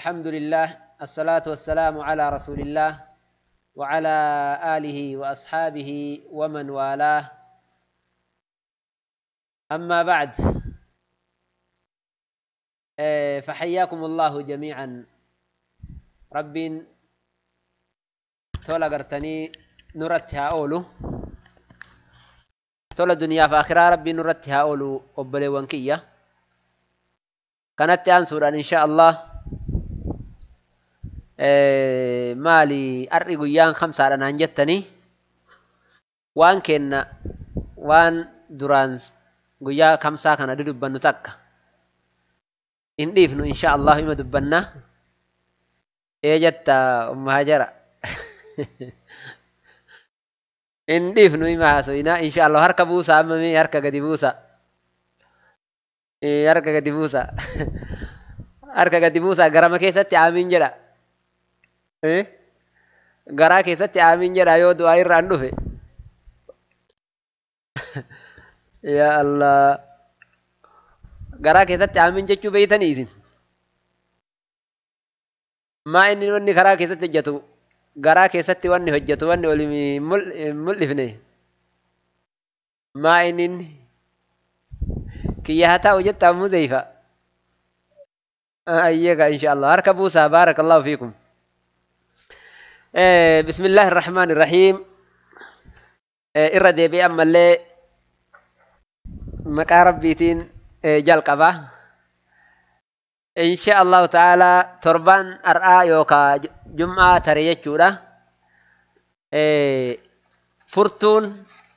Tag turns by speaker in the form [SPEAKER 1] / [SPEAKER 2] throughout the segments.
[SPEAKER 1] الحمد لله الصلاة والسلام على رسول الله وعلى آله وأصحابه ومن والاه أما بعد آه، فحياكم الله جميعا رب تولا قرتني نرتها أولو تولا دنيا فآخرة ربي نرتها أولو قبلي وانكية كانت أنصر إن شاء الله maali har'i guyyaan kamsaadha naan jettanii waan kenna waan duraan guyyaa kamsaa kana dudubbannu takka hin dhiifnu insha allahu ima dubbanna ee jetta umma hajara hin dhiifnu ima haasoyina insha allahu harka buusa amma mee harka gadi buusa harka gadi buusa harka gadi buusa garama keessatti aamiin jedha garaa keessatti aamiin jedha yoo du'aa irraan dhufe yaa allah garaa keessatti aamiin jechuu beeytanii isin maa inni wanni karaa keessatti hojjetu garaa keessatti wanni hojjetu wanni oli mul'ifne maa inni kiyya haa ta'u jettaa muzeyfa ayyeega insha allah harka buusaa baarakallahu fiikum بسم الله الرحمن الرحيم irra deebi'ee ammallee maqaa rabbiitiin jalqaba insha allahu ta'ala torbaan har'aa yookaa jum'aa tare jechuudha furtuun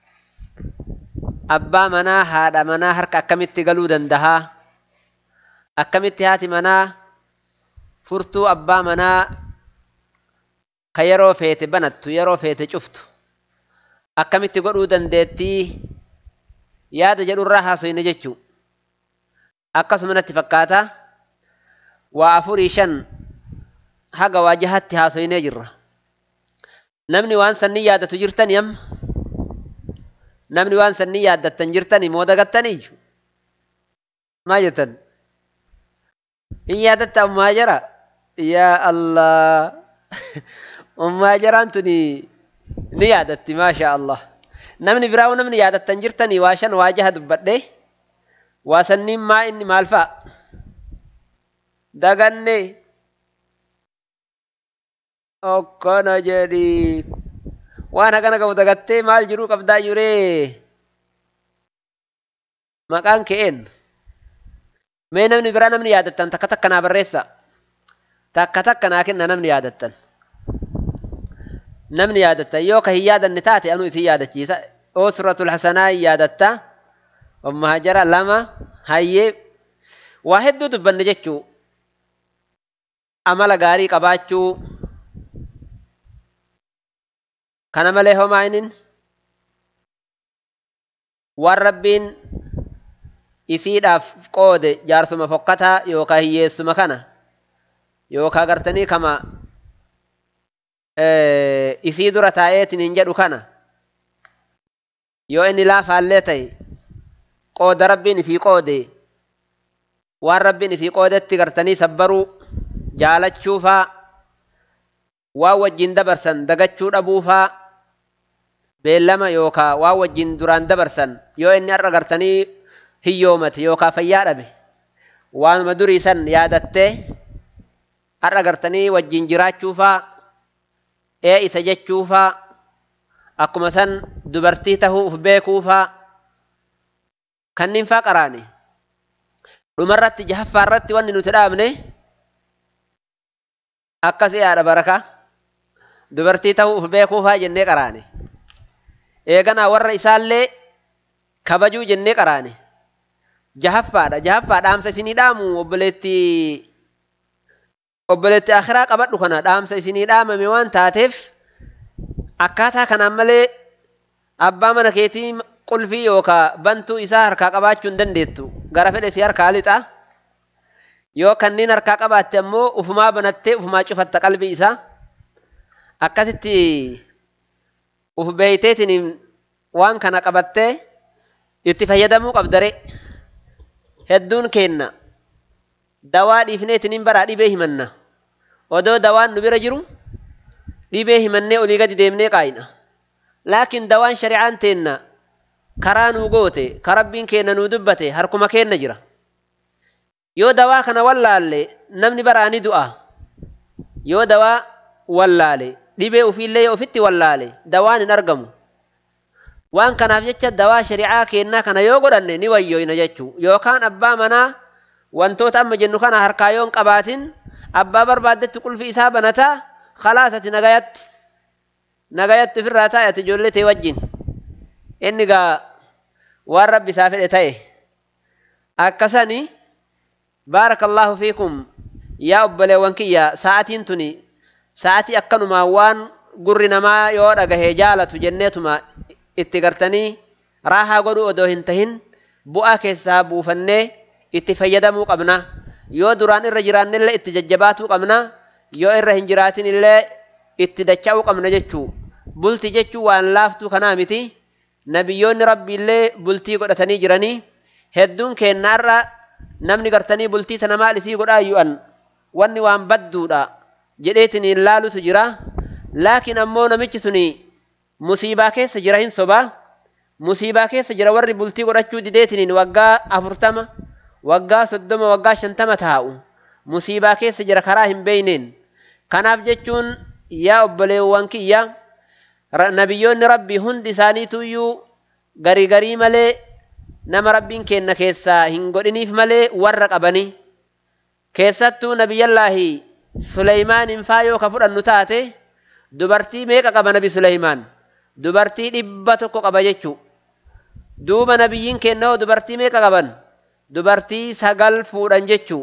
[SPEAKER 1] abbaa manaa haadha manaa harka akkamitti galuu dandahaa akkamitti haati manaa furtuu abbaa manaa ka yeroo feete banattu yeroo feete cuftu akkamitti godhuu dandeettii yaada jedhurraa haasoyne jechuu akkasuma natti fakkaata waa afurii shan haga waa jahatti haasoynee jirra namni waan sanni yaadatu jirtani amma namni waan sanni yaaddattan jirtani moo dagattaniiyyu maa jettan hin yaadatta ammaa jara yaa allah ummaa jaraan tuni ni yaadatti maasha allah namni biraa namni yaadattan jirtanii waa shan waa jaha dubbadhe waa sanniin maa inni maal fa'a daganne okkona jedhi waan hagana qabu dagattee maal jiruu qabdaa jiree maqaan ke'een mee namni biraa namni yaadattan takka takka naa barreessa takka takka naa kenna namni yaadattan namni yaadattan yoo ka hin yaadanne taate anu isin yaadachiisa usratul hasanaa hin yaadatta umma hajara lama hayyee waa hedduu dubbanne jechuu amala gaarii qabaachuu kana malee homaa inin waan rabbiin isiidhaaf qoode jaarsuma fokkataa yookaa hiyyeessuma kana yookaa gartanii kama isii dura taa'eetin hin jedhu kana yoo inni laafaallee ta'e qooda rabbiin isii qoode waan rabbiin isii qoodetti gartanii sabbaruu jaalachuufaa waan wajjin dabarsan dagachuu dhabuufaa beellama yookaa waan wajjin duraan dabarsan yoo inni har'a gartanii hiyyoomate yookaa fayyaa dhabe waanuma durii san yaadattee har'a gartanii wajjin jiraachuufaa ee isa jechuufaa akkuma san dubartii tahuu uf beekuufaa kanniin faa qaraane dhumarratti jahaffaa irratti wanni nuti dhaabne akkas yaadha baraka dubartii tahuu uf beekuufaa jennee qaraane eeganaa warra isaallee kabajuu jennee qaraane jahaffaadha jahaffaa dhaamsa isinii dhaamu obboleetti obboleetti akhiraa qabadhu kana dhaamsa isinii dhaamame waan taateef akkaataa kanaan malee abbaa mana keetii qulfii yookaa bantuu isaa harkaa qabaachuu hin dandeettu gara fedhe si harkaa lixa yoo kanniin harkaa qabaatte ammoo ufumaa banattee ufumaa cufatta qalbii isaa akkasitti uf beeyteetiin waan kana qabattee itti fayyadamuu qabdare hedduun keenna dawaa dhiifneetiin hin baraa dhibee himanna odoo dawaan nu bira jiru dhibee himannee olii gadi deemnee qaayina laakiin dawaan shari'aan teenna karaa nuu goote ka rabbiin keenna nuu dubbate harkuma keenna jira yoo dawaa kana wallaalle namni baraani du'a yoo dawaa wallaale dhibee ufiillee yoo ofitti wallaale dawaan hin argamu waan kanaaf jecha dawaa shari'aa keennaa kana yoo godhanne ni wayyoyna jechuu yookaan abbaa manaa wantoota amma jennu kana harkaa yoon qabaatin abbaa barbaaddetti qulfi isaa banataa khalaas ati nagayatti nagayatti ofirraa taa'e ati ijoollee tee wajjin inni gaa waan rabbi isaa fedhe ta'e akkasani baarakallahu fiikum yaa obboleewwan kiyya sa'atiin tuni sa'atii akkanumaa waan gurri namaa yoo dhagahee jaalatu jenneetuma itti gartanii raahaa godhuu odoo hin tahin bu'aa keessaa buufannee itti fayyadamuu qabna yoo duraan irra jiraannillee itti jajjabaatuu qabna yoo irra hin jiraatin illee itti dacha'uu qabna jechuu bulti jechuu waan laaftuu kanaa miti nabiyyoonni rabbiillee bultii godhatanii jiranii hedduun keennaarra namni gartanii bultii tana maal isii godhaa yu'an wanni waan badduudha jedheetiin hin laalutu jira laakiin ammoo namichi suni musiibaa keessa jira hin sobaa musiibaa keessa jira warri bultii godhachuu dideetiniin waggaa afurtama waggaa soddoma waggaa shantama taa'u musiibaa keessa jira karaa hin beeyneen kanaaf jechuun yaa obboleewwan kiyya nabiyyoonni rabbii hundi isaaniituyyuu garii garii malee nama rabbiin kenna keessaa hin godhiniif malee warra qabanii keessattuu nabiyyallaahi suleymaaniin faa yoo ka fudhannu taate dubartii meeqa qaba nabi suleymaan dubartii dhibba tokko qaba jechuu duuba nabiyyiin kennoo dubartii meeqa qaban dubartii sagal fuudhan jechuu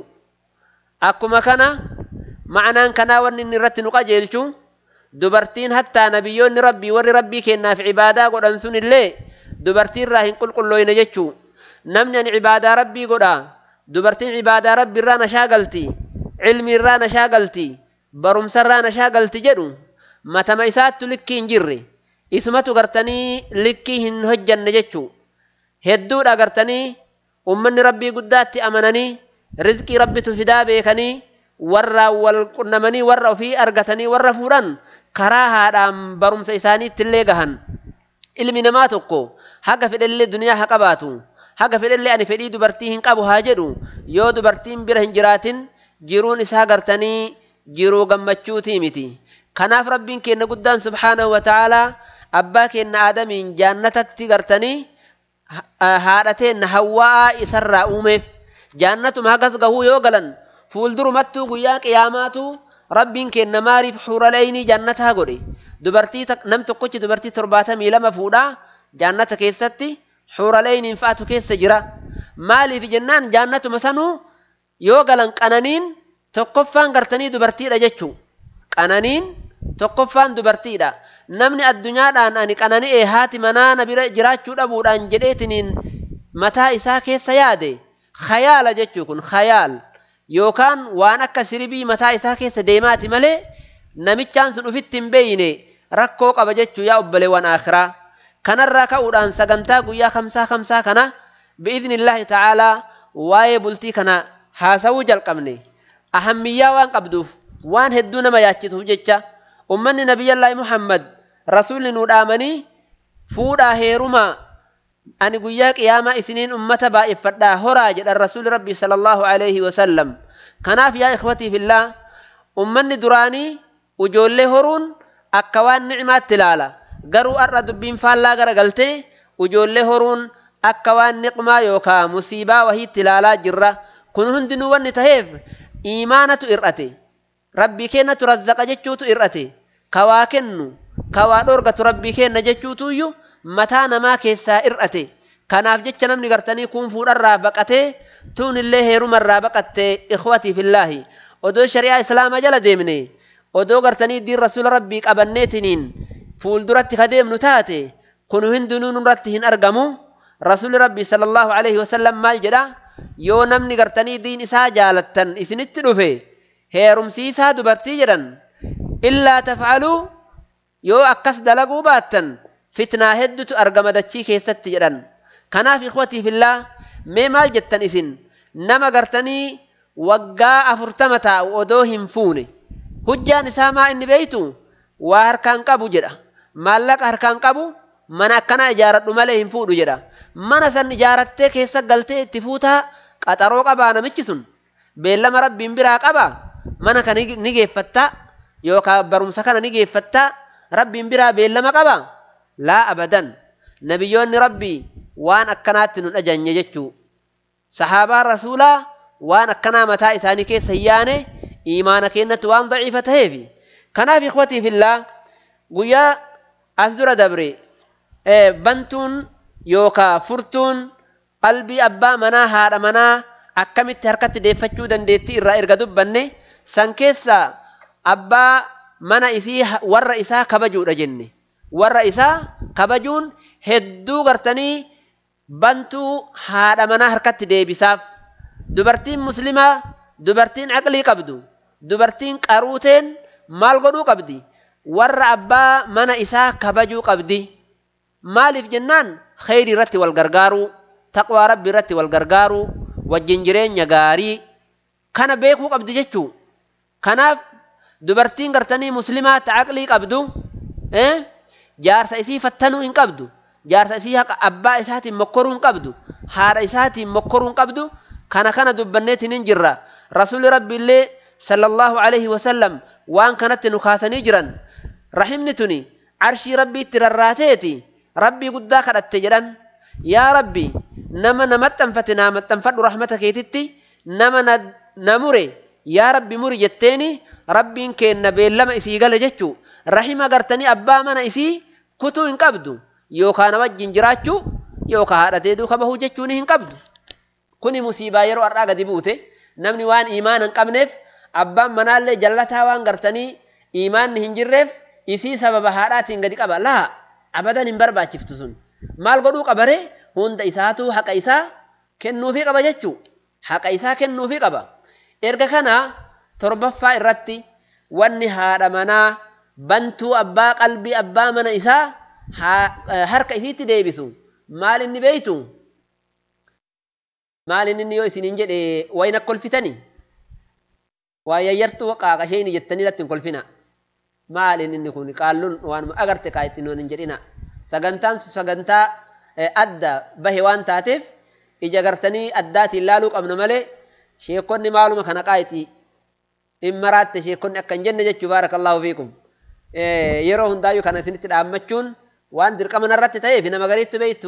[SPEAKER 1] akkuma kana ma'anaan kanaa wanni inni irratti nu qajeelchu dubartiin hattaa nabiyyoonni rabbii warri rabbii kennaaf cibaadaa godhan sun illee dubartii irraa hin qulqullooyne jechuu namni ani cibaadaa rabbii godha dubartiin cibaadaa rabbii irraa nashaa galti cilmi irraa nashaa galti barumsa irraa nashaa galti jedhu matama isaattu likkii hin jirre isumatu gartanii likkii hin hojjanne jechuu hedduudha gartanii ummanni rabbii guddaatti amananii rizqii rabbitu fidaa beekanii warra wal qunnamanii warra ofii argatanii warra fuudhan karaa haadhaan barumsa isaaniitti illee gahan ilmi namaa tokko haga fedhellee duniyaa haa qabaatu haga fedhellee ani fedhii dubartii hin qabu haa jedhu yoo dubartiin bira hin jiraatin jiruun isaa gartanii jiruu gammachuutii miti kanaaf rabbiin keenna guddaan subhaanahu wa ta'aalaa abbaa keenna aadamiin jaannatatti gartanii haadhateenna hawwaa isarraa uumeef jaannatuma hagas gahuu yoo galan fuuldurumattuu guyyaa qiyaamaatu rabbiin keenna maariif xuuraleeynii jannataa godhe dubartii nam tokkochi dubartii torbaatamii lama fuudhaa jaannata keessatti xuuraleeyniin fa'atu keessa jira maaliif jennaan jaannatuma sanuu yoo galan qananiin tokkoffaan gartanii dubartiidha jechuu qananiin tokkoffaan dubartiidha namni addunyaadhaan ani qanani'ee haati manaa na bira jiraachuu dhabuudhaan jedheetiniin mataa isaa keessa yaade khayaala jechuu kun khayaal yookaan waan akka siribii mataa isaa keessa deemaati malee namichaan sun ufitti hin beeyne rakkoo qaba jechuu yaa obboleewwan akhiraa kanarraa ka'uudhaan sagantaa guyyaa kamsaa kamsaa kana bi'iznillaahi ta'aalaa waa'ee bultii kana haasawuu jalqabne ahammiyyaa waan qabduuf waan hedduu nama yaachisuuf jecha ummanni nabiyyallaahi muhammad rasuulli nuu dhaamanii fuudhaa heerumaa ani guyyaa qiyaamaa isiniin ummata baay'effadhaa horaa jedhan rasuuli rabbii sallallahu alaihi wasallam kanaaf yaa ikhwatii fillaa ummanni duraanii ujoollee horuun akka waan ni'imaatti ilaala garuu har'a dubbiin faallaa gara galtee ujoollee horuun akka waan niqmaa yookaa musiibaa wahiitti ilaalaa jirra kun hundinuu wanni taheef iimaanatu ir'ate rabbii kennatu razzaqa jechuutu ir'ate kawaa kennu kawaa dhorgatu rabbii kenna jechuutuyyuu mataa namaa keessaa ir'ate kanaaf jecha namni gartanii kun fuudharraa baqatee tuun illee heerumarraa baqattee ikhwatii fillaahi odoo shari'aa islaamaa jala deemne odoo gartanii diin rasuula rabbii qabanneetiniin fuulduratti ka deemnu taate kun hundinuu nurratti hin argamu rasuuli rabbii sallallahu alaihi wasallam maal jedha yoo namni gartanii diin isaa jaalattan isinitti dhufe heerumsiisaa dubartii jedhan illaa tafcaluu yoo akkas dalaguu baattan fitnaa heddutu argama dachii keessatti jedhan kanaaf ikhwatii fillaa mee maal jettan isin nama gartanii waggaa afurtama taa'u odoo hin fuune hujjaan isaa maa inni beeytu waa harkaan qabu jedha maallaqa harkaan qabu mana akkanaa ijaaradhu malee hin fuudhu jedha mana san ijaarattee keessa galtee itti fuutaa qaxaroo qabaa namichi sun beellama rabbiin biraa qabaa mana kana ni geeffattaa yookaan barumsa kana ni geeffattaa rabbiin biraa beellama qabaa laa abadan nabiyyoonni rabbii waan akkanaatti nu dhajanye jechuu sahaabaan rasuulaa waan akkanaa mataa isaanii keessa hin yaane iimaana keenyatti waan daciifa ta'eefi kanaaf ikhwatii fillaa guyyaa as dura dabre bantuun yookaa furtuun qalbii abbaa manaa haadha manaa akkamitti harkatti deeffachuu dandeettii irraa erga dubbanne san keessaa abbaa mana isii warra isaa kabajuudha jenne warra isaa kabajuun hedduu gartanii bantuu haadha manaa harkatti deebisaaf dubartiin muslimaa dubartiin aqlii qabdu dubartiin qaruuteen maal godhuu qabdi warra abbaa mana isaa kabajuu qabdi maaliif jennaan kheyri irratti wal gargaaruu taqwaa rabbi irratti wal gargaaruu wajjin jireenya gaarii kana beekuu qabdi jechuu kanaaf dubartiin gartanii muslimaa ta aqlii qabdu jaarsa isii fattanuu hin qabdu jaarsa isii haqa abbaa isaatiin mokkoruu hin qabdu haadha isaatiin mokkoruu hin qabdu kana kana dubbanneetiin hin jirra rasuuli rabbi illee sallallahu alaihi wasallam waan kanatti nu kaasanii jiran rahimni tuni arshii rabbii itti rarraateeti rabbii guddaa kadhatte jedhan yaa rabbi nama na maxxanfate naa maxxanfadhu rahmata keetitti nama na mure yaa rabbi muri jetteeni rabbiin keenna beellama isii gale jechuu rahima gartanii abbaa mana isii kutuu hin qabdu yookaan nama wajjin jiraachuu yookaan haadhatee duuka bahuu jechuun hin qabdu kuni musiibaa yeroo har'aa gadi buute namni waan iimaana hin qabneef abbaan manaallee jallataa waan gartanii iimaanni hin jirreef isii sababa haadhaatiin gadi qaba laa abadan hin barbaachiftu sun maal godhuu qabaree hunda isaatu haqa isaa kennuufii qaba jechuu haqa isaa kennuufii qaba erga kana torbaffaa irratti wanni haadha manaa bantuu abbaa qalbii abbaa mana isaa harka isiitti deebisu maal inni beeytu maal inni yoo isiniin jedhe wayna kolfitani waa yayyartuu qaaqasheen jettanii irratti hin kolfina maal inni kun qaalluun waan agarte kaa ittiin hin jedhina sagantaan sagantaa adda bahe waan taateef ija gartanii addaatiin laaluu qabna malee sheekonni maaluma kana qaayiti in maraatte sheekonni akka hin jenne jechuu baarakallahu fiikum yeroo hundaayyuu kana isinitti dhaammachuun waan dirqama narratti ta'eef nama gariitti beektu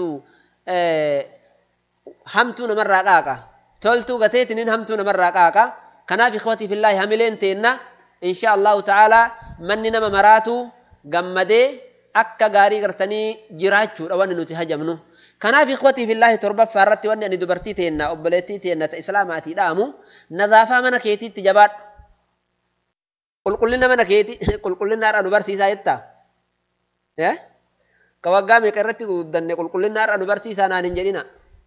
[SPEAKER 1] hamtuu namarraa qaaqa toltuu gateetiniin hamtuu namarraa qaaqa kanaaf ikhwatii fillaahi hamileen teenna insha allahu ta'aalaa manni nama maraatu gammadee akka gaarii gartanii jiraachuudha wanni nuti hajamnu kanaaf ikhwatii fillaahi torbaffaa irratti wanni ani dubartii teenna obboleettii teenna ta islaamaatii dhaamu nadaafaa mana keetiitti jabaadhu qulqullina mana keeti qulqullinaadha nu barsiisaa jetta ka waggaa meeqa irratti guddanne qulqullinaadha nu barsiisaa naan hin jedhina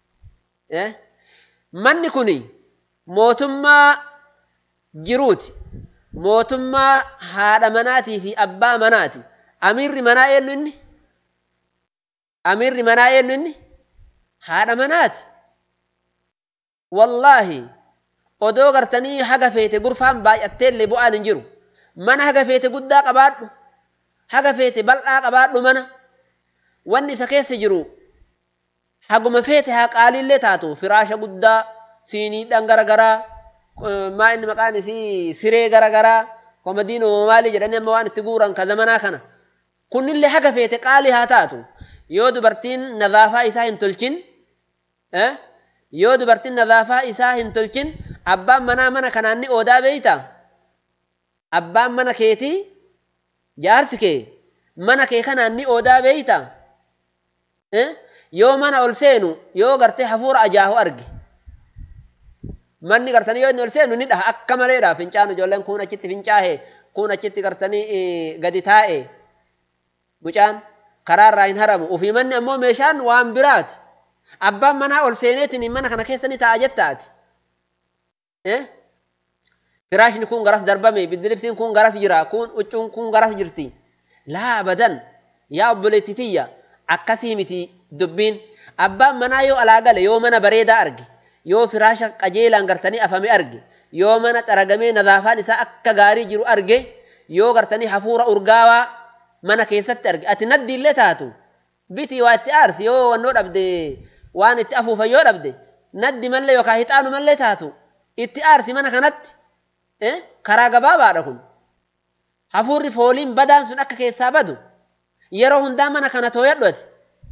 [SPEAKER 1] manni kun mootummaa jiruuti mootummaa haadha manaatii fi abbaa manaati amiirri manaa eenyu inni amiirri manaa eenyu inni haadha manaati wallaahi odoo gartanii haga feete gurfaan baay'atteellee bu'aan hin jiru mana haga feete guddaa qabaadhu haga feete bal'aa qabaadhu mana wanni isa keessa jiru haguma feete haa qaaliillee taatu firaasha guddaa siiniidhaan garagaraa maa inni maqaan isii siree garagaraa komadiin maalii jedhanii amma waan itti guuran ka zamanaa kana kunnillee haga feete qaalii haa taatu yoo dubartiin nadaafaa isaa hin tolchin yoo dubartiin nadaafaa isaa hin tolchin abbaan manaa mana kanaan ni oodaa beeyta abbaan mana keetii jaarsi kee mana kee kanaan ni oodaa beeyta yoo mana ol seenu yoo gartee hafuura ajaahu arge manni gartanii yoo inni ol seenu ni dhaha akka maleedha fincaan ijoolleen kun achitti fincaahe kun achitti gartanii gadi taa'e mucaan karaarraa hin haramu ofii manni ammoo meeshaan waan biraati abbaan manaa ol seeneetiin mana kana keessa ni taa'a jettaati firaashni kun garas darbame biddilibsiin kun garas jira kun huccuun kun garas jirti laa abadan yaa obboleettii tiyya akkasii miti dubbiin abbaan manaa yoo alaa gale yoo mana bareedaa arge yoo firaasha qajeelaan gartanii afame arge yoo mana xaragamee nadaafaan isaa akka gaarii jiru arge yoo gartanii hafuura urgaawaa mana keessatti arge ati naddi illee taatu bitii waa itti aarsi yoo wannoo dhabde waan itti afuufan yoo dhabde naddi mallee yookaan hixaanu mallee taatu itti aarsi mana kanatti karaa gabaabaadha kun hafuurri fooliin badaan sun akka keessaa badu yeroo hundaa mana kana tooyadhu ati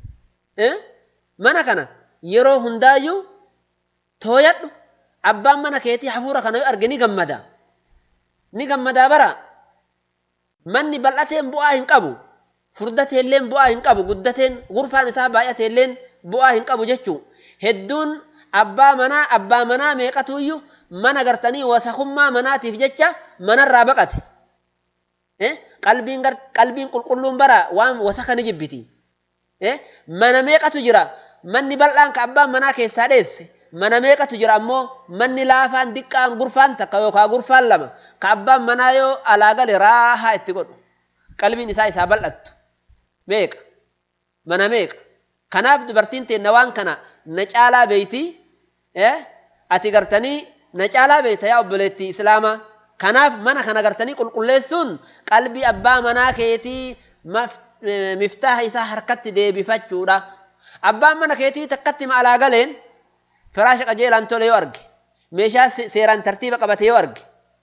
[SPEAKER 1] mana kana yeroo hundaayyuu tooyadhu abbaan mana keetii hafuura kana yoo arge ni gammada ni gammadaa bara manni bal'ateen bu'aa hin qabu furdateelleen bu'aa hin qabu guddateen gurfaan isaa baay'ateelleen bu'aa hin qabu jechuu hedduun abbaa manaa abbaa manaa meeqatuyyuu mana gartanii wasakummaa manaatiif jecha manarraa baqate qalbiin qalbiin qulqulluun bara waan wasaka ni jibbiti mana meeqatu jira manni bal'aan ka abbaan manaa keessaa dheesse mana meeqatu jira ammoo manni laafaan diqqaan gurfaan takka yookaan gurfaan lama ka abbaan manaa yoo alaa gale raahaa itti godhu qalbiin isaa isaa bal'attu meeqa mana meeqa kanaaf dubartiin teenna waan kana na caalaa beeyti ati gartanii na caalaa beeyta yaa obboleettii islaamaa kanaaf mana kana gartanii qulqulleessuun qalbii abbaa manaa keetii miftaaha isaa harkatti deebifachuudha abbaan mana keetii takkatti ma alaa galeen firaasha qajeelaan tole yoo arge meeshaa seeraan tartiiba qabate yoo arge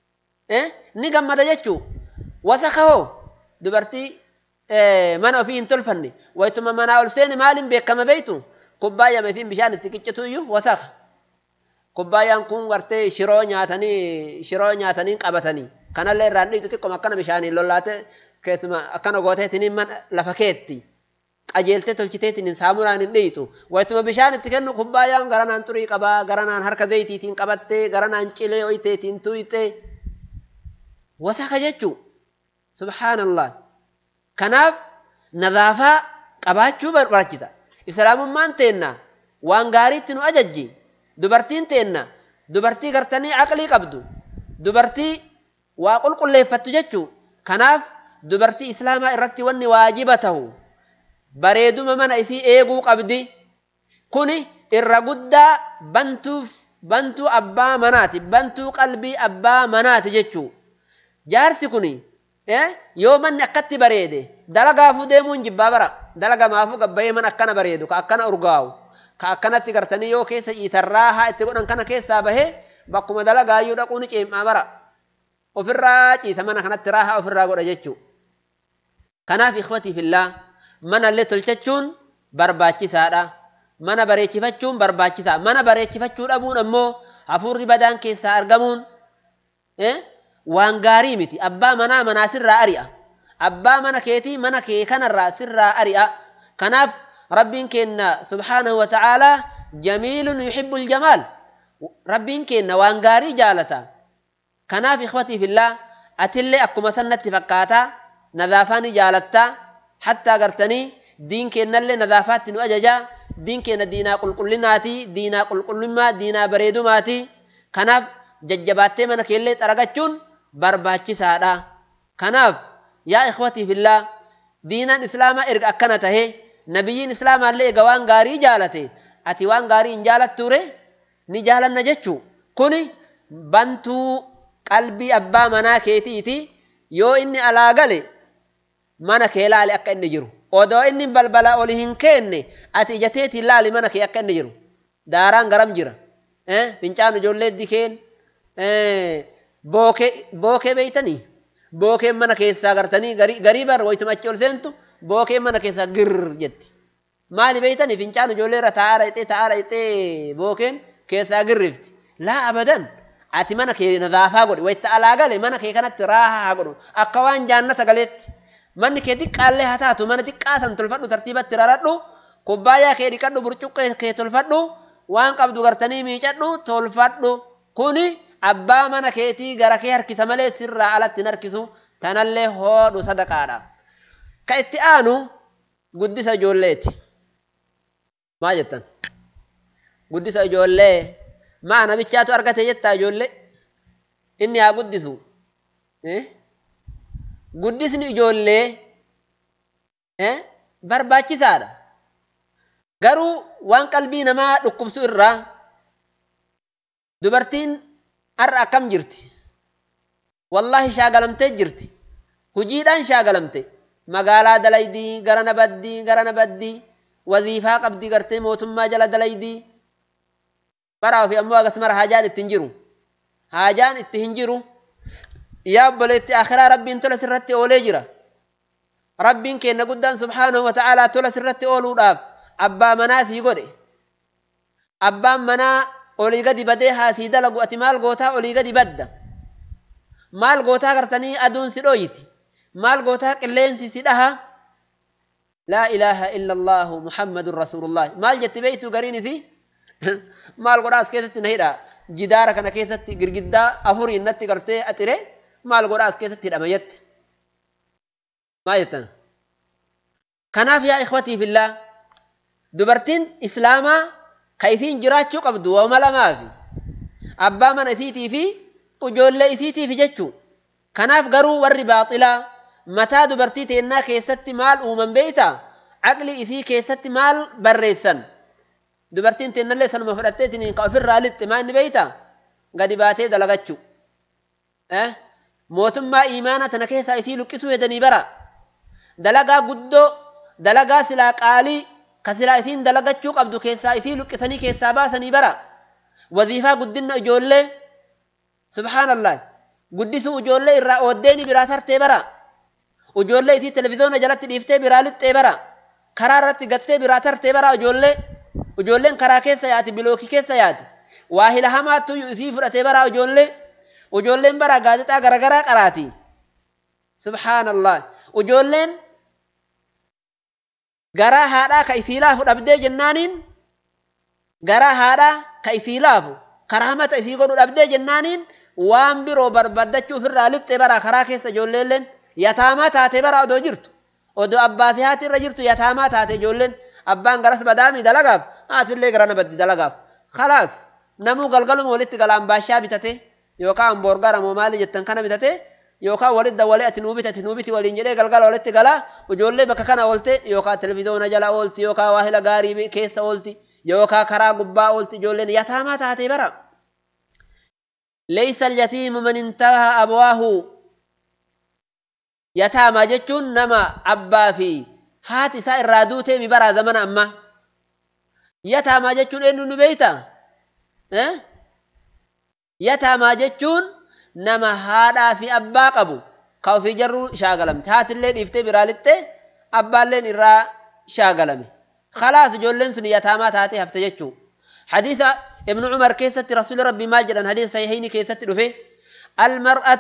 [SPEAKER 1] ni gammada jechuu wasaka hoo dubartii mana ofii hin tolfanne waytuma manaa ol seeni maaliin beekama beeytu kubbaayyaa meetiin bishaan itti qiccitu iyyuu wasaka kubbaayyaan kun gartee shiroo nyaatanii shiroo nyaatanii qabatanii kanallee irraan dhiitu xiqqooma akkana bishaaniin lollaate keessuma akkana gooteetiniin mana lafa keetti qajeeltee tolchiteetiin saamunaan hin dhiitu waytuma bishaan itti kennu kubbaayyaan garanaan xurii qabaa garanaan harka zayitiitiin qabattee garanaan cilee oyiteetiin tuyxee wasaka jechuu subhaanallah kanaaf nadaafaa qabaachuu barbaachisa islaamummaan teenna waan gaariitti nu ajajji dubartiin teenna dubartii gartanii aqlii qabdu dubartii waa qulqulleeffattu jechuu kanaaf dubartii islaamaa irratti wanni waajiba tahu bareeduma mana isii eeguu qabdi kuni irra guddaa bantuuf bantuu abbaa manaati bantuu qalbii abbaa manaati jechuu jaarsi kuni yoo manni akkatti bareede dalagaafuu deemuun jibbaa bara dalagamaafuu gabbayee man akkana bareedu ka akkana urgaa'u ka akkanatti gartanii yoo keessa ciisarraa haa itti godhan kana keessaa bahee bakkuma dalagaayyuu dhaquu ni ceemaa bara ofirraa ciisa mana kanatti raahaa ofirraa godha jechuu kanaaf ikhwatii fillaa mana illee tolchachuun barbaachisaadha mana bareechifachuun barbaachisaa mana bareechifachuu dhabuun ammoo hafuurri badaan keessaa argamuun waan gaarii miti abbaa manaa manaa sirraa ari'a abbaa mana keetii mana kee kanarraa sirraa ari'a kanaaf rabbiin keenna subhaanahu wa ta'aalaa jamiilun yuhibbu aljamaal rabbiin keenna waan gaarii jaalata kanaaf ikhwatii fillaa atillee akkuma sannatti fakkaataa nadaafaa ni jaalattaa hattaa gartanii diin keennallee nadaafaatti nu ajajaa diin keenna diinaa qulqullinaati diinaa qulqullummaa diinaa bareedumaati kanaaf jajjabaattee mana keellee xaragachuun barbaachisaadha kanaaf yaa ikhwatii fillaa diinaan islaamaa erga akkana tahe nabiyyiin islaamaallee ega waan gaarii jaalate ati waan gaarii hin jaalatture ni jaalanna jechuu kuni bantuu qalbii abbaa manaa keetiiti yoo inni alaa gale mana kee laali akka inni jiru odoo inni balbala oli hin keenne ati ijateetiin laali mana kee akka inni jiru daaraan garam jira fincaan ijoollee dikeen bookee beeytanii bookeen mana keessaa gartanii garii bar waytuma achi ol seentu bookeen mana keessaa gir jetti maali beeytanii fincaan ijoollee irra taa'aa dhayxee taa'aa dhayxee bookeen keessaa girrifti laa abadan ati mana kee nadaafaa godhi wayitta alaa gale mana kee kanatti raahaa haa godhu akka waan jaannata galeetti manni kee xiqqaallee haa taatu mana xiqqaa san tolfadhu tartiibatti raradhu kubbaayyaa kee dhiqadhu burcuqqee kee tolfadhu waan qabdu gartanii miicadhu tolfadhu kuni abbaa mana keetii gara kee harkisa malee sirraa alatti hin harkisu tanallee hoodhu sadaqaadha ka itti aanu guddisa ijoolleeti maa jettan guddisa ijoollee maa namichaatu argate jettaa ijoollee inni haa guddisu guddisni ijoollee barbaachisaadha garuu waan qalbii namaa dhukkubsu irraa dubartiin har'a akkam jirti wallaahi shaagalamtee jirti hujiidhaan shaagalamte magaalaa dalaydii gara na baddii gara na baddii waziifaa qabdii gartee mootummaa jala dalaydii bara ofii ammoo akkasumara haajaan itti hin jiru haajaan itti hin jiru yaa obboleetti akhiraa rabbiin tola sirratti oolee jira rabbiin keenna guddaan subhaanahu wa ta'aalaa tola sirratti ooluudhaaf abbaa manaa sii godhe abbaan manaa olii gadi badee haasii dalagu ati maal gootaa olii gadi badda maal gootaa gartanii aduun si dhooyti maal gootaa qilleensi si dhaha laa ilaaha illa allaahu muhammadun rasuulullah maal jetti beeytu gariin isi maal godhaa as keessatti na hidha jidaara kana keessatti girgiddaa afuriin natti gartee axire maal godhaa as keessatti hidhama jette maal jettan kanaaf yaa ikhwatii fillaa dubartiin islaamaa ka isiin jiraachuu qabdu waama lamaafi abbaa mana isiitii fi ijoollee isiitiif jechuu kanaaf garuu warri baaxilaa mataa dubartii teennaa keessatti maal uuman beeyta aqli isii keessatti maal barreessan dubartiin teennallee sanuma fudhatteetiin ka ofirraa lixxe maa inni beeyta gadi baatee dalagachuu mootummaa imaana tana keessaa isii luqqisuu hedanii bara dalagaa guddoo dalagaa silaa qaalii ka silaa isiin dalagachuu qabdu keessaa isii luqqisanii keessaa baasanii bara waziifaa guddinna ijoollee subhaanallah guddisuu ijoollee irraa ooddeeni biraa tartee bara ijoollee isii televizoona jalatti dhiiftee biraa lixxee bara karaa irratti gattee biraa tartee bara ijoollee ijoolleen karaa keessa yaati bilookii keessa yaati waa hila hamaattu isii fudhatee bara ijoollee ijoolleen bara gaazexaa garagaraa qaraati subhaanallah ijoolleen garaa haadhaa ka isii laafu dhabdee jennaaniin garaa haadhaa ka isii laafu karaa mata isii godhu dhabdee jennaaniin waan biroo barbaaddachuu ofirraa lixxe bara karaa keessa ijoolleelleen yataamaa taatee bara odoo jirtu odoo abbaa fi haati irra jirtu yataamaa taate ijoolleen abbaan garas badaami dalagaaf haatillee gara na baddi dalagaaf khalaas namuu galgaluma walitti galaan baashaa bitate yookaan boorgara moo maali jettan kana bitate yookaan walitti dawwalee ati nuu biti ati nuu biti waliin jedhee galgala walitti galaa ijoollee bakka kana oolte yookaan televizoona jala oolti yookaan waahila gaarii keessa oolti yookaan karaa gubbaa oolti ijoolleen yataamaa taatee bara. ليس اليتيم من انتهى أبواه يتامى جتون نما أبا في هات سائر رادوته مبرا زمن أما يتامى جتون إنو نبيتا أه؟ يتامى جتون نما هادا في أبا قبو كاو في جرو شاغلم هات اللين إفتي برالته أبا اللين إرا شاغلم خلاص جولين سن يتامى تاتي هفت جتون حديث ابن عمر كيست رسول ربي ما جرى حديث صحيحين كيست رفي المرأة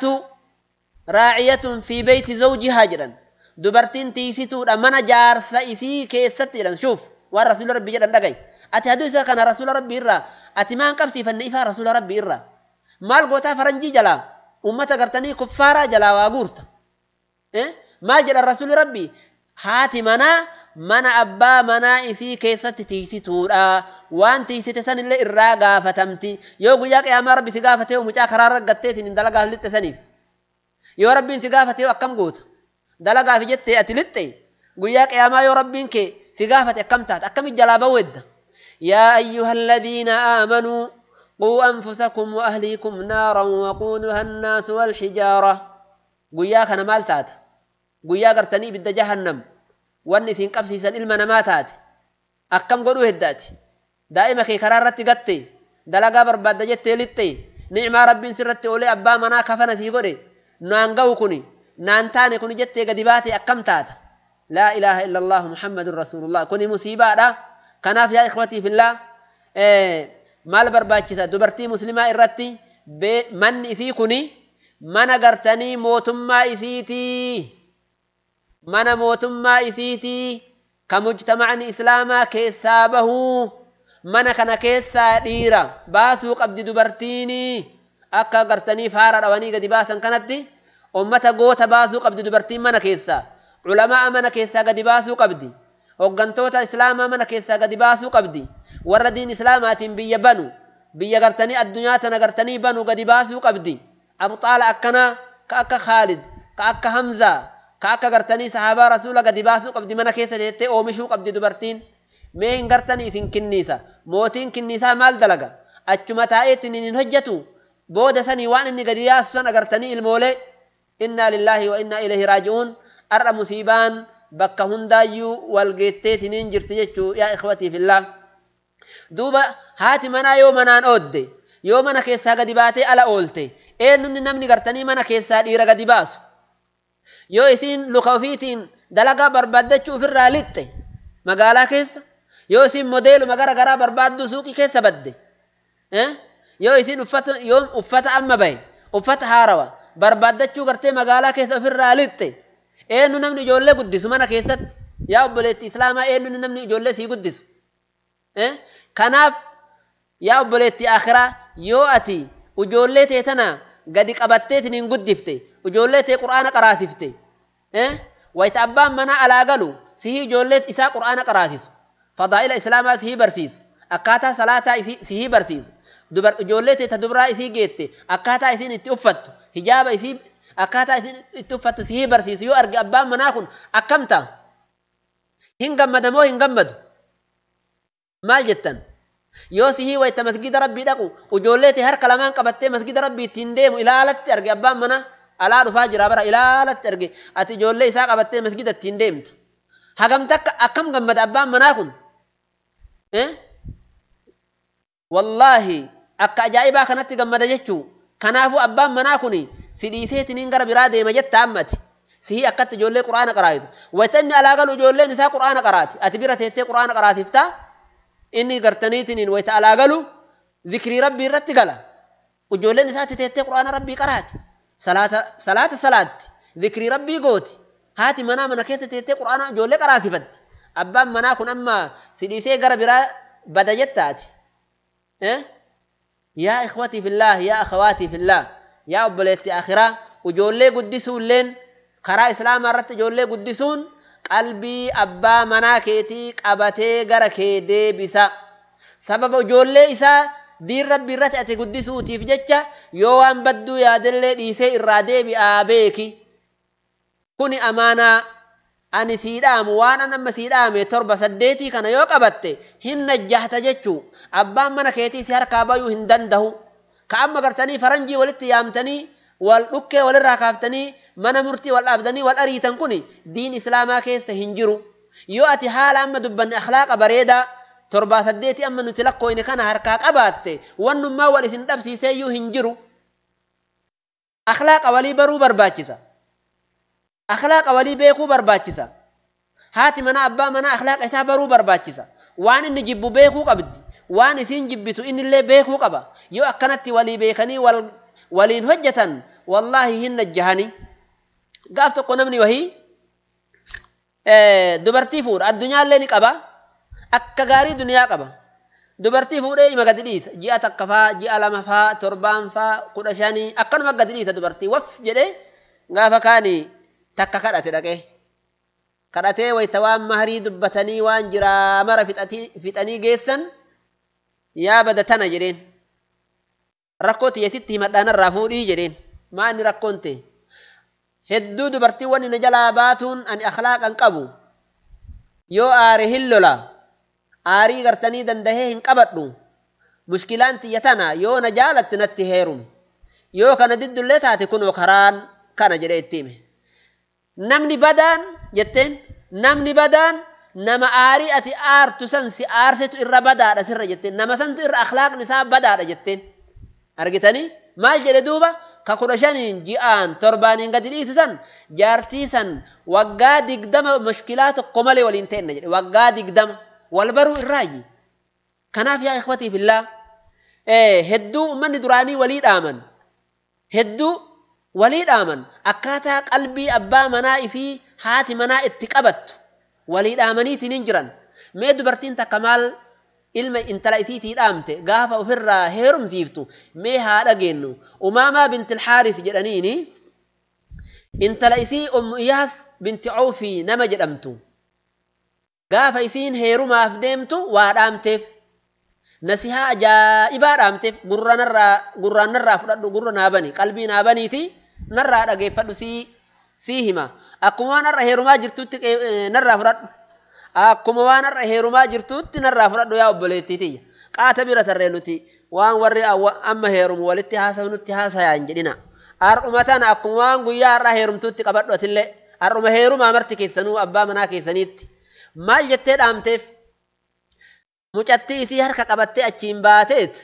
[SPEAKER 1] راعية في بيت زوجها جرا دبرتين تيسيتو من جار سيسي كيست جرا شوف والرسول ربي جرا دقي أتي حديث كان رسول ربي إرى أتي ما انقبسي فنئفا رسول ربي إرى مال قوتا فرنجي جلا أمتا قرتني كفارا جلا واغورتا إيه؟ ما جرى الرسول ربي هاتي منا mana abbaa manaa isii keessatti tiisituudha waan tiisite san illee irraa gaafatamti yoo guyyaa qiyaamaa rabbi si gaafatee mucaa karaa raggatteetiin hin dalagaaf lixxe saniif yoo rabbiin si gaafatee akkam goota dalagaaf jettee ati lixxe guyyaa qiyaamaa yoo rabbiin kee si gaafate akkam taate akkamitti jalaa bawwedda yaa ayyuha alladhiina aamanuu quu anfusakum wa ahliikum naaran waquuduha annaasu walxijaara guyyaa kana maal taata guyyaa gartanii ibidda jahannam wanni isin qabsiisan ilma namaa taate akkam godhuu heddaati daa'ima kee karaa irratti gatte dalagaa barbaadda jettee lixxe ni'maa rabbiin sirratti olee abbaa manaa kafana sii godhe naan ga'u kuni naan taane kuni jettee gadi baate akkam taata laa ilaaha illa allahu muhammadun rasuulullah kuni musiibaadha kanaaf yaa ikhwatii fillaa maal barbaachisa dubartii muslimaa irratti manni isii kuni mana gartanii mootummaa isiitii mana mootummaa isiitii ka mujtamacni islaamaa keessaa bahuu mana kana keessaa dhiira baasuu qabdi dubartiini akka gartanii faara dhawanii gadi baasan kanatti ummata goota baasuu qabdi dubartiin mana keessaa culamaa mana keessaa gadi baasuu qabdi hoggantoota islaamaa mana keessaa gadi baasuu qabdi warra diin islaamaatiin biyya banu biyya gartanii addunyaa tana gartanii banu gadi baasuu qabdi abxaala akkanaa ka akka khaalid ka akka hamzaa ka akka gartanii sahaabaa rasuula gadi baasuu qabdi mana keessa teettee oomishuu qabdi dubartiin mee hin gartanii isin kinniisa mootiin kinniisaa maal dalaga achuma taa'eetti hin hojjetu booda sanii waan inni gadi yaasu san agartanii ilmoolee innaa lillaahi wa innaa ilayhi raaji'uun ar'a musiibaan bakka hundaayyuu wal geetteetiniin jirti jechuu yaa ikhwatii fillah duuba haati manaa yoo manaan oodde yoo mana keessaa gadi baatee ala oolte eenyunni namni gartanii mana keessaa dhiira gadi baasu yoo isiin luka ofiitiin dalagaa barbaaddachuu ofirraa lixxe magaalaa keessa yoo isiin modeeluma gara garaa barbaaddu suuqii keessa badde yoo isiin uffata yoo uffata amma bahe uffata haarawa barbaaddachuu gartee magaalaa keessa ofirraa lixxe eenyu namni ijoollee guddisu mana keessatti yaa obboleetti islaamaa eenyu namni ijoollee sii guddisu kanaaf yaa obboleetti akhiraa yoo ati ijoollee tee tana gadi qabatteetiin hin guddifte ijoollee tee quraana qaraasifte wayita abbaan manaa alaa galu sihii ijoollee isaa quraana qaraasisu fadaa'ila islaamaa sihii barsiisu akkaataa salaataa sihii barsiisu ijoollee tee ta dubraa isii geette akkaataa isiin itti uffattu hijaaba isii akkaataa isiin itti uffattu sihii barsiisu yoo arge abbaan manaa kun akkam ta'a hin gammada moo hin gammadu maal jettan yoo sihii wayita masgida rabbii dhaqu ijoollee tee harka lamaan qabattee masgida rabbii ittiin deemu ilaalatti arge abbaan manaa alaa dhufaa jira bara ilaalatti arge ati ijoollee isaa qabattee masgida ittiin deemta hagamta akkam gammada abbaan manaa kun wallaahi akka ajaa'ibaa kanatti gammada jechuu kanaafuu abbaan manaa kun si dhiiseetiniin gara biraa deema jetta ammati sihii akkatti ijoollee quraana qaraayitu wayita inni alaa galu ijoolleen isaa quraana qaraati ati bira teettee quraana qaraasiftaa inni gartaniitiniin wayita alaa galu zikrii rabbii irratti gala ijoolleen isaatti teettee quraana rabbii qaraati salaata salaata salaatti zikrii rabbii gooti haati manaa mana keessa teettee quraana ijoollee qaraasifatti abbaan manaa kun amma si dhiisee gara biraa bada jettaati yaa ikhwatii fillah yaa akhawaatii fillah yaa obboleetti akhiraa ijoollee guddisuulleen karaa islaamaa irratti ijoollee guddisuun qalbii abbaa manaa keetii qabatee gara kee deebisa sababa ijoollee isaa diin rabbii irratti ati guddisuutiif jecha yoo waan badduu yaadellee dhiisee irraa deebi'aa beeki kuni amaanaa ani sii dhaamu waan an amma sii dhaame torba saddeetii kana yoo qabatte hin najjahta jechuu abbaan mana keetii si harkaa bayuu hin dandahu ka amma gartanii faranjii walitti yaamtanii wal dhukkee walirraa kaaftanii mana murtii wal dhaabdanii wal ariitan kun diin islaamaa keessa hin jiru yoo ati haala amma dubbanne akhlaaqa bareedaa torbaa saddeeti amma nuti lakkooyne kana harkaa qabaatte wannummaa wal isin dhabsiiseeyyuu hin jiru akhlaaqa walii baruu barbaachisa akhlaaqa walii beekuu barbaachisa haati mana abbaa mana akhlaaqa isaa baruu barbaachisa waan inni jibbu beekuu qabdi waan isiin jibbitu innillee beekuu qaba yoo akkanatti walii beekanii wal waliin hojjetan wallaahi hin najjahani gaaf tokko namni wahii dubartii fuudha addunyaallee ni qaba akka gaarii duniyaa qaba dubartii fuudhee ima gadi dhiisa ji'a takka faa ji'a lama faa torbaan faa kudha shanii akkanuma gadi dhiisa dubartii waf jedhee gaafa kaani takka kadhate dhaqee kadhatee wayta waan maharii dubbatanii waan jiraa mara fixanii geessan yaa bada tana jedheen rakkoo tiyyasitti himadhaanarraa fuudhii jedheen maa inni rakkoon ta'e hedduu dubartiiwwan inni jalaa baatuun ani akhlaaqan qabu yoo aare hin lola aarii gartanii dandahee hin qabadhu mushkilaan tiyya tana yoo na jaalatti natti heerum yoo kana diddullee taate kunoo karaan kana jedhee itti hime namni badaan jetteen namni badaan nama aarii ati aartu san si aarsetu irra badaadha sirra jetteen nama santu irra akhlaaqni isaa badaadha jetteen argitanii maal jedhe duuba ka kudha shaniin ji'aan torbaaniin gadi dhiisu san jaartii san waggaa digdama mushkilaa tokko malee waliin ta'enna jedhe waggaa digdama wal baruu irraayi kanaaf yaa ikhwatii fillaa hedduu ummanni duraanii walii dhaaman hedduu walii dhaaman akkaataa qalbii abbaa manaa isii haati manaa itti qabattu walii dhaamaniitiin hin jiran mee dubartiin takka maal ilma intala isiitii dhaamte gaafa ofirraa heerumsiiftu mee haa dhageennu umaamaa binti alxaaris jedhaniini intala isii ummu iyaas binti cawfii nama jedhamtu gaafa isiin heerumaaf deemtu waa dhaamteef nasihaa ajaa'ibaa dhaamteef gurraan narraa fudhadhu gurra naa bani qalbii naa baniiti narraa dhageeffadhu sii sii hima akkuma waan har'a heerumaa jirtutti narraa fudhadhu akkuma waan har'a heerumaa jirtutti narraa fudhadhu yaa obboleettii tiyya qaata bira tarree nuti waan warri amma heerumu walitti haasawnutti haasayaa hin jedhina har'uma tana akkuma waan guyyaa har'aa heerumtuutti qabadhu atillee har'uma heerumaa marti keessanuu abbaa manaa keessaniitti maal jettee dhaamteef mucattii isii harka qabattee achiin baateet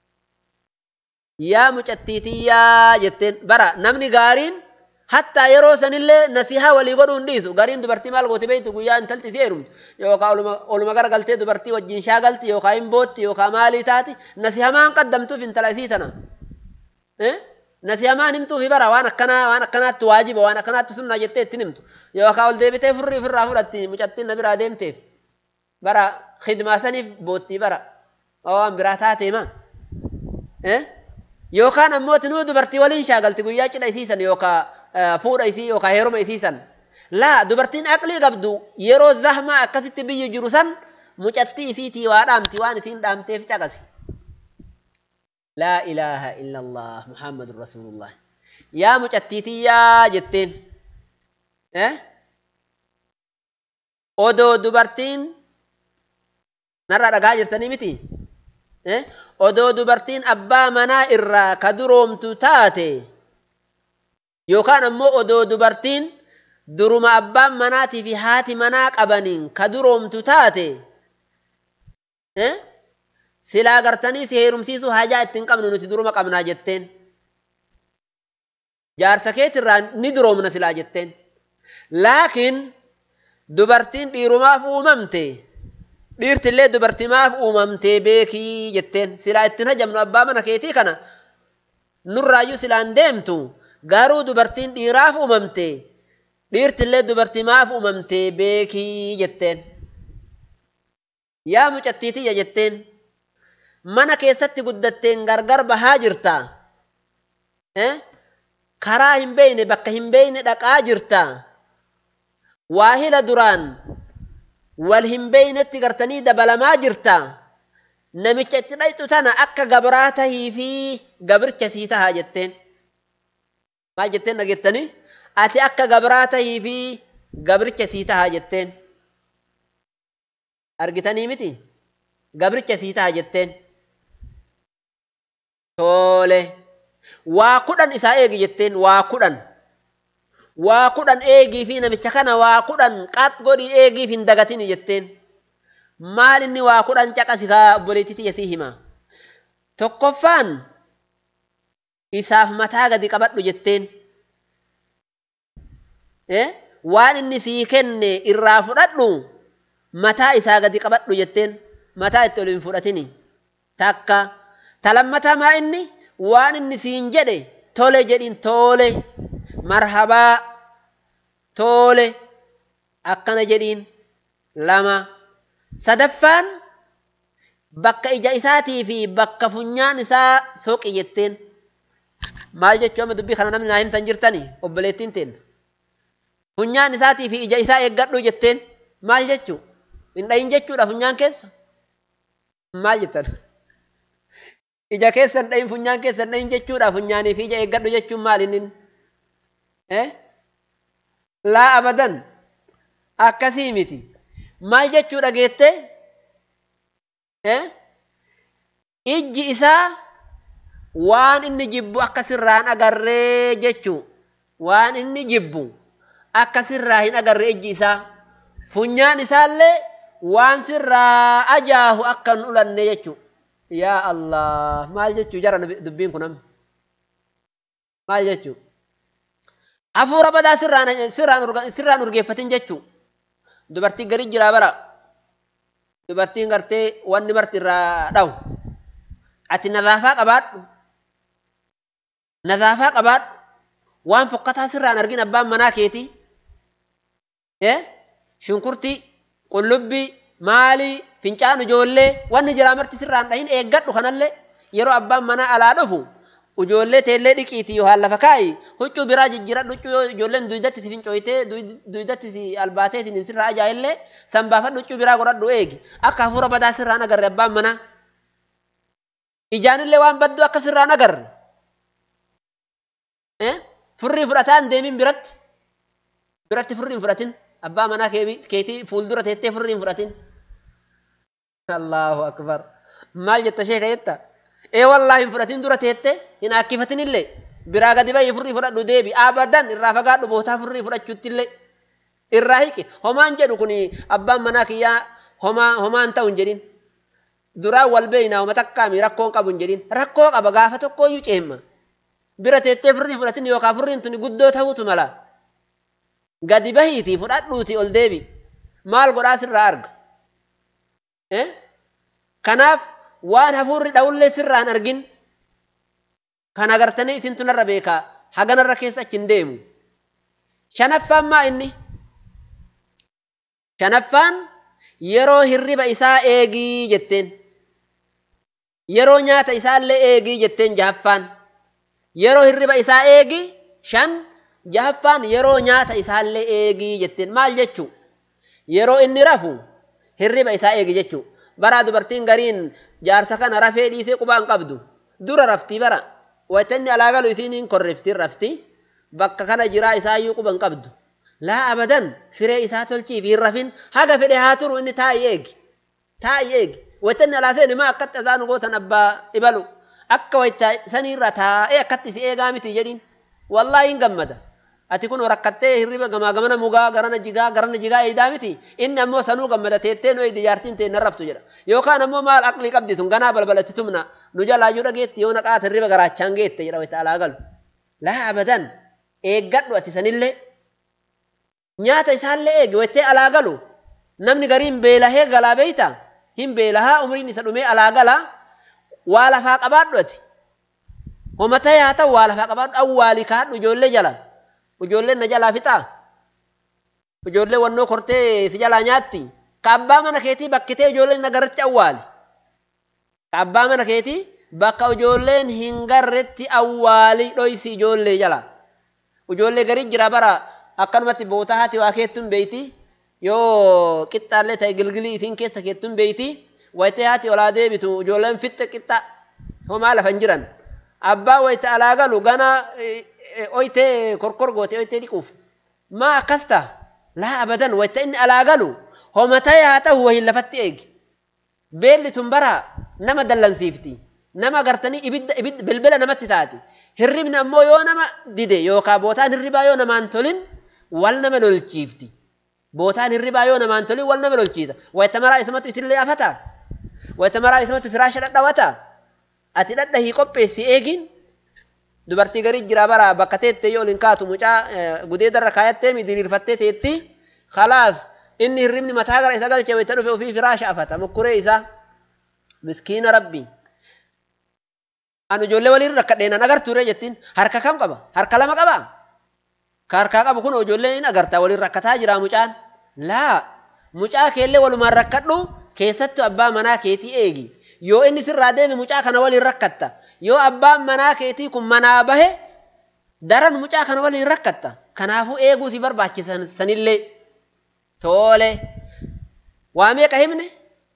[SPEAKER 1] yaa mucattiitiyyaa jetteen bara namni gaariin hattaa yeroo sanillee nasihaa walii godhuu hin dhiisu gariin dubartii maal gooti beektu guyyaa intalti isii heerumtu yookaan oluma garagaltee dubartii wajjin shaagalti yookaan hin bootti yookaan maalii taati nasihamaan qaddamtuuf intala isii tana. nasihamaan himtuufi bara waan akkanaa waan akkanaatti waajiba waan akkanaatti sunnaa jettee ittiin himtu yookaan ol deebitee furrii ofirraa fudhatti mucattiin na biraa deemteef bara khidmaa saniif boottii bara waan biraa taatee maa yookaan ammoo tinuu dubartii waliin shaagalti guyyaa cidha isiisan yookaan fuudha isii yookaan heeruma isiisan laa dubartiin aqlii qabdu yeroo zahmaa akkasitti biyyi jiru san mucattii isiitii waa dhaamti waan isiin dhaamteef caqasi. لا إله إلا الله محمد رسول الله يا مجتتي يا جتين eh odoo dubartiin narraa dhagaa jirtanii miti odoo dubartiin abbaa manaa irraa ka duroomtu taate yookaan ammoo odoo dubartiin duruma abbaan manaatii fi haati manaa qabaniin ka duroomtu taate silaa gartanii si heerumsiisuu hajaa ittiin qabnu nuti duruma qabnaa jetteen jaarsa keetirraa ni duroomna silaa jetteen laakiin dubartiin dhiirumaaf uumamte dhiirtillee dubartimaaf uumamtee beekii jetteen silaa ittiin hajamnu abbaa mana keetii kana nurraayyuu silaan deemtu garuu dubartiin dhiiraaf uumamte dhiirtillee dubartimaaf uumamtee beekii jetteen yaa mucattiitiyya jetteen mana keessatti guddatteen gargar bahaa jirta karaa hin beeyne bakka hin beeyne dhaqaa jirta waahila duraan wal hin beeynetti gartanii dabalamaa jirta namicha itti dhayxu tana akka gabraa tahii fi gabircha sii tahaa jetteen maal jetteen dhageettanii ati akka gabraa tahii fi gabircha sii tahaa jetteen argitanii miti gabricha sii taha jetteen toole waa kudhan isaa eegi jetteen waa kudhan waa kudhan eegii fi namicha kana waa kudhan qax godhii eegiif hin dagatini jetteen maal inni waa kudhan caqasi kaa obboleettiti sii hima tokkoffaan isaaf mataa gadi qabadhu jetteen waan inni sii kenne irraa fudhadhu mataa isaa gadi qabadhu jetteen mataa itti ol hin fudhatini takka talammataa maa inni waan inni siin jedhe tole jedhin toole marhabaa toole akkana jedhiin lama sadaffaan bakka ija isaatii fi bakka funyaan isaa soqi jetteen maal jechuu amma dubbii kana namni naa himtan jirtani obboleettiin teen funyaan isaatii fi ija isaa eeggadhu jetteen maal jechuu hin dhayin jechuudha funyaan keessa maal jettan ija keessan dhayin funyaan keessan dhayin jechuudha funyaanii fi ija eeggadhu jechuun maal inni laa abadan akkasii miti maal jechuu dhageette ijji isaa waan inni jibbu akka sirraan agarree jechuu waan inni jibbu akka sirraa hin agarre ijji isaa funyaan isaallee waan sirraa ajaahu akka hin ulanne jechuu yaa allah maal jechuu jara dubbiin kun amma maal jechuu hafuura badaa sirraan sirraan urgeeffatin jechuu dubartii gari jiraa bara dubartiin gartee wanni marti irraa dhawu ati nazaafaa qabaadhu nazaafaa qabaadhu waan fokkataa sirraan argin abbaan manaa keetii shunkurtii qullubbii maalii fincaan ijoollee wanni jiraa marti sirraan dhahin eeggadhu kanallee yeroo abbaan manaa alaa dhufu ijoollee teellee dhiqiiti yoo lafa kaa'i huccuu biraa jijjiiradhu huccuu yoo ijoolleen duydatti si fincooytee duydatti si albaateetiin sirraa ajaa'illee san baafadhu huccuu biraa godhadhu eegi akka hafuura badaa sirraan agarre abbaan manaa ijaanillee waan badduu akka sirraan agarre furrii fudhataan deemin biratti biratti furrii hin fudhatin abbaa manaa keetii fuuldura teettee furrii hin fudhatin allahu akbar maal jetta sheeka jetta ee wallaa hin fudhatin dura teette hin akkifatin illee biraa gadi bahi furrii fudhadhu deebi abadan irraa fagaadhu bootaa furrii fudhachuuttillee irraa hiqi homaan jedhu kun abbaan manaa kiyyaa homaa homaan ta'u hin jedhin duraan wal beeynaa homa takkaami rakkoon qabu hin jedhin rakkoo qaba gaafa tokkooyyuu ceemma bira teettee furrii fudhatin yookaan furriin tuni guddoo ta'uutu mala gadi bahiitii fudhadhuuti ol deebi maal godhaa sirraa arga kanaaf waan hafuurri dha'ullee sirraan argin kan agartanii isintu narra beekaa haganarra keessa achi hin deemu shanaffaan maa inni shanaffaan yeroo hirriba isaa eegii jetteen yeroo nyaata isaallee eegii jetteen jahaffaan yeroo hirriba isaa eegii shan jahaffaan yeroo nyaata isaallee eegii jetteen maal jechuu yeroo inni rafu hirriba isaa eegi jechuu bara dubartiin gariin jaarsa kana rafee dhiisee qubaan qabdu dura raftii bara waytanni alaa galu isiin hin korriftiin rafti bakka kana jiraa isaayyuu quban qabdu laa abadan siree isaa tolchiif hin rafin haga fedhe haa turu inni taa'i eegi taa'i eegi waytanni alaa seeni maa akkatti azaanu gootan abbaa ibalu akka wayta saniirra taa'ee akkatti si eegaa miti jedhin wallaahi hin gammada ati kun rakkattee hirriba gamaa gamana mugaa garana jigaa garana jigaa eeydaa miti inni ammoo sanuu gammada teettee nooyi diyaartiin tee narraftu jedha yookaan ammoo maal aqlii qabdi tun ganaa balbalatti tumna nu jalaayyuu dhageetti yoo naqaata hirriba garaachaan geette jedha wayta alaa galu laa abadan eeggadhu ati sanillee nyaata isaallee eegi waytee alaa galu namni gariin beelahee galaa beeyta hin beelahaa umriin isa dhumee alaa galaa waa lafaa qabaadhu ati homatee haa ta'u waa lafaa qabaadhu awwaalii kaadhu ijoollee jala ijoolleen na jalaa fixaa ijoollee wannoo kortee si jalaa nyaatti ka abbaa mana keetii bakkitee ijoolleen na garretti awwaali ka abbaa mana keetii bakka ijoolleen hin garretti awwaali dhoysi ijoollee jala ijoollee garii jira bara akkanumatti bootaa haati waa keettuun beeyti yoo qixxaallee ta'e gilgilii isiin keessa keettuun beeyti wayitee haati olaa deebitu ijoolleen fixxe qixxa homaa lafa hin jiran abbaa wayita alaa galu gana oytee korkor goote oytee dhiquuf maa akkas ta'a laa abadan wayita inni alaa galu homatee haa ta'u wahin lafatti eegi beelli tun bara nama dallansiifti nama gartanii ibidda ibidda bilbila namatti taati hirribni ammoo yoo nama dide yookaan bootaan hirribaa yoo namaan tolin wal nama lolchiifti bootaan hirribaa yoo namaan tolin wal nama lolchiisa wayita maraa isamatu itillee afata wayita maraa isamatu firaasha dhadhawata ati dhadhahii qopheessi eegin dubartii garii jira bara bakka teettee yoo olin kaatu mucaa gudee darra kaayattee diriirfattee teetti khalaas inni hirribni mataa gara isa galchee wayita dhufe ofii firaasha afata mukkuree isaa miskiina rabbii an ijoollee waliin rakkadheenan agartuure jettiin harka kam qaba harka lama qaba ka harkaa qabu kun ijoollee hin agartaa waliin rakkataa jira mucaan laa mucaa keellee walumaan rakkadhu keessattu abbaa manaa keetii eegi yoo inni sirraa deeme mucaa kana waliin rakkatta yoo abbaan manaa keetii kun manaa bahe daran mucaa kana waliin rakkatta kanaafuu eeguu si barbaachisan sanillee toole waa meeqa himne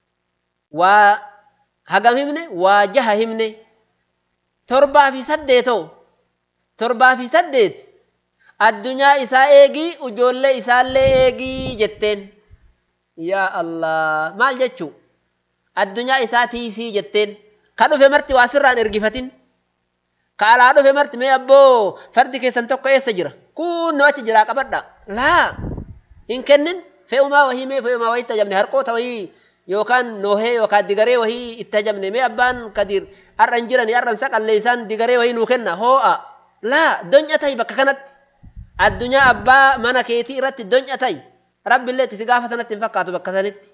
[SPEAKER 1] waa hagam himne waa jaha himne torbaa fi saddeetoo torbaa fi saddeet addunyaa isaa eegii ijoollee isaallee eegii jetteen yaa allah maal jechuu addunyaa isaa tiisii jetteen ka dhufe marti waa sirraan ergifatin ka alaa dhufe marti mee abboo fardi keessan tokko eessa jira kunno achi jiraa qabadha laa hin kennin fe'umaa wahii mee fe'umaa wahii itti ajabne harqoota wahii yookaan noohee yookaan digaree wahii itti ajabne mee abbaan kadir har'an jirani har'an saqallee isaan digaree wahii nuu kenna hoo'a laa donya ta'i bakka kanatti addunyaa abbaa mana keetii irratti donya ta'i rabbillee itti si gaafa sanatti hin fakkaatu bakka sanitti.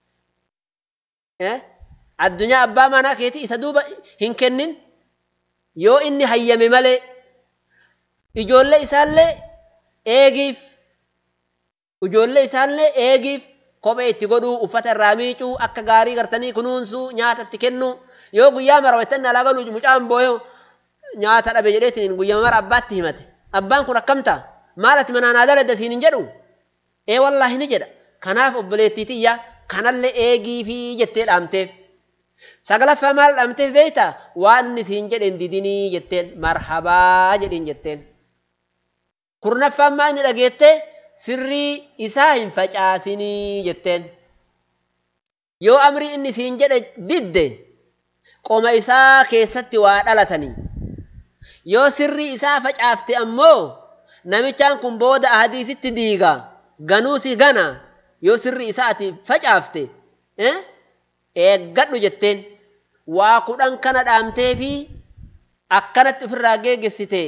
[SPEAKER 1] addunyaa abbaa manaa keetii isa duuba hin kennin yoo inni hayyame malee ijoollee isaallee eegiif ijoollee isaallee eegiif kophee itti godhuu uffata irraa miicuu akka gaarii gartanii kunuunsuu nyaata itti kennuu yoo guyyaa mara waytanni alaa galuu mucaan booyoo nyaata dhabe jedheetiin guyyaa mara abbaatti himate abbaan kun akkam ta'a maal ati manaan aadaa ladda siin hin jedhu ee wallaahi ni jedha kanaaf obboleettii tiyya kanallee eegii fi jettee dhaamteef sagalaffaa maal dhaamteef beeyta waan inni siin jedhen didinii jetteen marhabaa jedhin jetteen kurnaffaan maa inni dhageette sirrii isaa hin facaasinii jetteen yoo amrii inni siin jedhe didde qoma isaa keessatti waa dhalatanii yoo sirri isaa facaafte ammoo namichaan kun booda ahadiisitti diiga ganuu si gana yoo sirri isaa ati facaafte eeggadhu jetteen waa kudhan kana dhaamtee fi akkanatti ofirraa geeggessite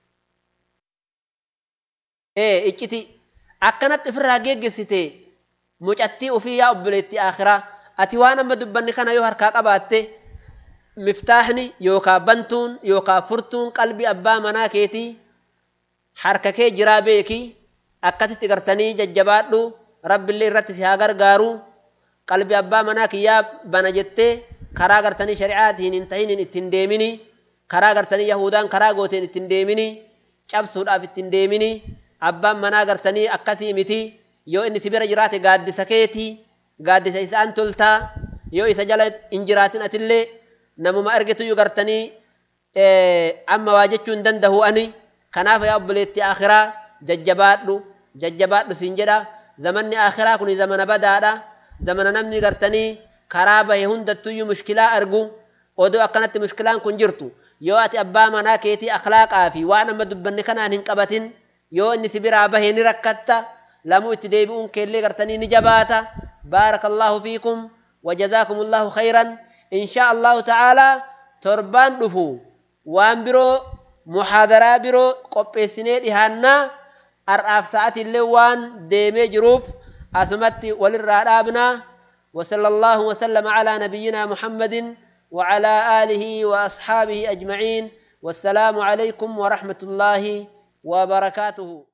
[SPEAKER 1] icciti akkanatti ofirraa geeggessite mucattii ofii yaa obboleetti akhiraa ati waan amma dubbanni kana yoo harkaa qabaatte miftaaxni yookaa bantuun yookaa furtuun qalbii abbaa manaa keetii harka kee jiraa beeki akkasitti gartanii jajjabaadhu rabbillee irratti si haa gargaaru qalbii abbaa manaa kiyyaa bana jettee karaa gartanii shari'aatiin hin tahinin ittiin deemini karaa gartanii yahudaan karaa gooteen ittiin deemini cabsuudhaaf ittiin deemini abbaan manaa gartanii akkasii miti yoo inni si bira jiraate gaaddisa keeti gaaddisa isaan toltaa yoo isa jala hin jiraatin atillee namuma argituyyuu gartanii amma waa jechuu hin danda'u ani kanaaf yaa obboleetti akhiraa jajjabaadhu jajjabaadhu siin jedha zamanni akhiraa kun zamana badaadha zamana namni gartanii karaa bahe hundattuyyuu mushkilaa argu odoo akkanatti mushkilaan kun jirtu yoo ati abbaa manaa keetii akhlaaqaa fi waan amma dubbanne kanaan hin qabatin yoo inni si biraa bahe ni rakkatta lamuu itti deebi'uun keellee gartanii ni jabaata baarakallahu fiikum wajazaakum allahu khayran inshaa allahu ta'aalaa torbaan dhufu waan biroo muhaadaraa biroo qopheessinee dhihaannaa har'aaf sa'atillee waan deemee jiruuf asumatti walirraa dhaabnaa وصلى الله وسلم على نبينا محمد وعلى آله وأصحابه أجمعين والسلام عليكم ورحمة الله وبركاته